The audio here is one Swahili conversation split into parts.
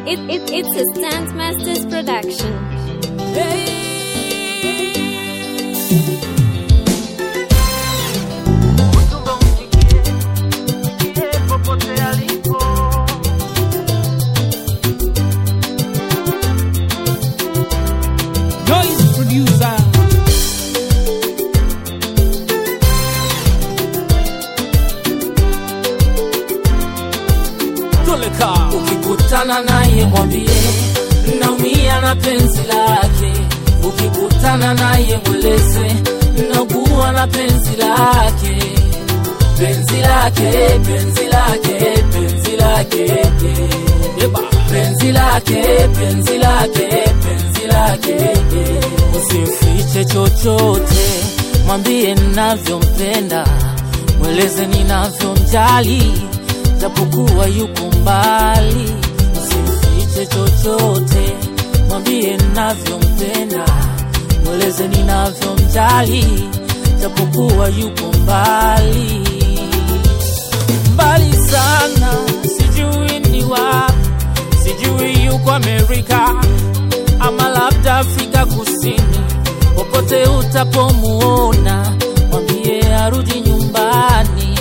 It, it, it's a Stance Masters production. Ujumbe umfikie, mfikie popote alipo. Noise producer. Toleka. Ukikutana naye mwambie naumia na penzi lake. Ukikutana naye mweleze naugua na penzi lake, penzi lake, penzi lake, penzi lake, Eba. penzi lake, penzi lake, penzi lake. Usimfiche chochote, mwambie ninavyompenda, mweleze ninavyomjali, japokuwa yuko mbali. Usimfiche chochote, mwambie ninavyompenda, mweleze ninavyomjali, japokuwa yuko mbali mbali sana, sijui ni wapi, sijui yuko Amerika ama labda Afrika Kusini. Popote utapomuona, mwambie arudi nyumbani.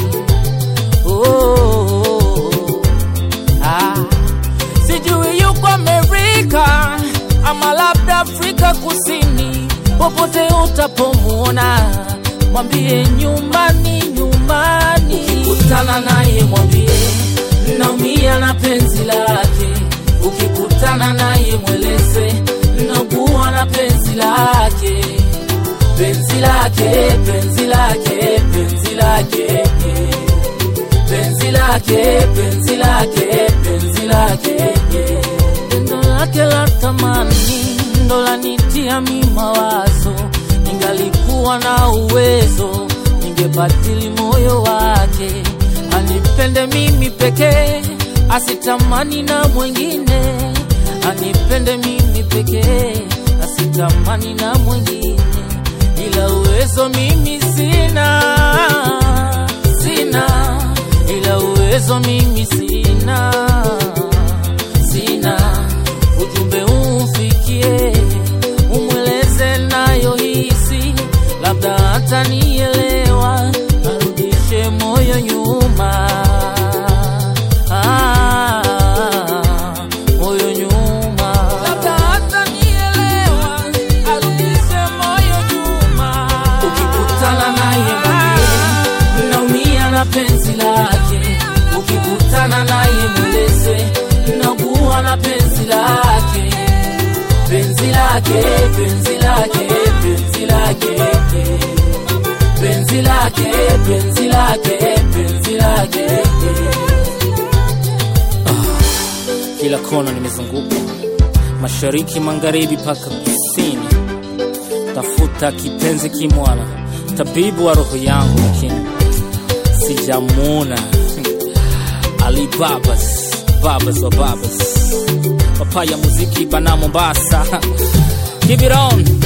Oh, ah. Sijui yuko Amerika ama labda Afrika Kusini. Popote utapomuona, mwambie nyumbani, nyumbani. Ukikutana naye mwambie naumia na penzi lake. Ukikutana naye mweleze naugua na penzi lake, penzi lake, penzi lake, penzi lake, penzi lake, penzi lake, penzi lake. Pendo lake la thamani ndo lanitia mi mawazo, ningalikuwa na uwezo ningebadili moyo wake, anipende mimi pekee, asitamani na mwingine, anipende mimi pekee, asitamani na mwingine, ila uwezo mimi sina, sina, ila uwezo mimi sina, sina. Ujumbe umfikie, umweleze nayo hisi, labda hata nielewa, arudishe moyo nyuma. Ah, moyo nyuma. Labda hata nielewa, arudishe moyo nyuma. Ukikutana naye mwambie, naumia na penzi lake. Ukikutana naye mweleze, naugua na penzi lake penzi lake, penzi lake, penzi lake, penzi lake, penzi lake, penzi lake. Kila kona nimezunguka, mashariki, magharibi mpaka kusini, tafuta kipenzi kimwana, tabibu wa roho yangu, lakini sijamwona. Ali Babas, Babas wa Babas, papaya muziki bana Mombasa. Keep it on.